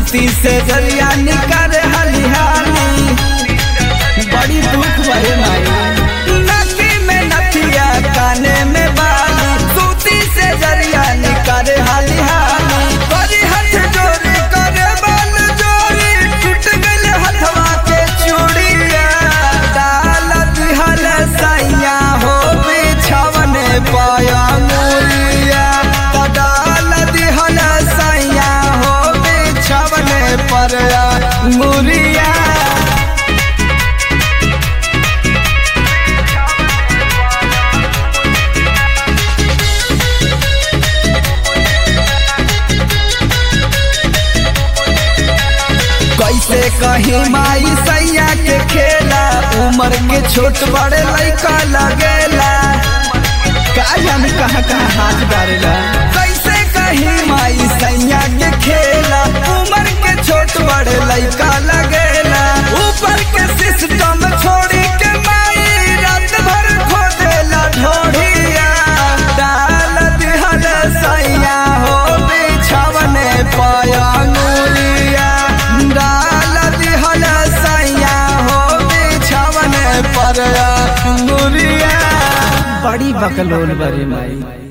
सूती से जरिया निकर हलिहाली बड़ी दुख भरे माई नकी में नथिया काने में बाली सूती से जरिया निकर हलिहाली करी हाथ जोड़ी करे बाल जोड़ी टूट गइल हथवा के चूड़िया डाल दिहल सैया हो बिछवने पाया मुरिया त डाल दिहल सैया हो बिछवने पर मुरिया कैसे कहीं माई सैया के खेला उम्र के छोट बड़े लड़का लगेला का जाने कहाँ कहाँ हाथ डालेला कैसे कहीं माई सैया के खेला उम्र के छोट बड़े लड़का लगेला ऊपर के सिस्टम छोड़ी के माई रात भर खोदेला ढोढ़िया डाल दिहल सैया हो बिछवने पाया अंगुलिया डाल दिहल सैया हो बिछवने पर अंगुलिया बड़ी बकलोल बड़ी माई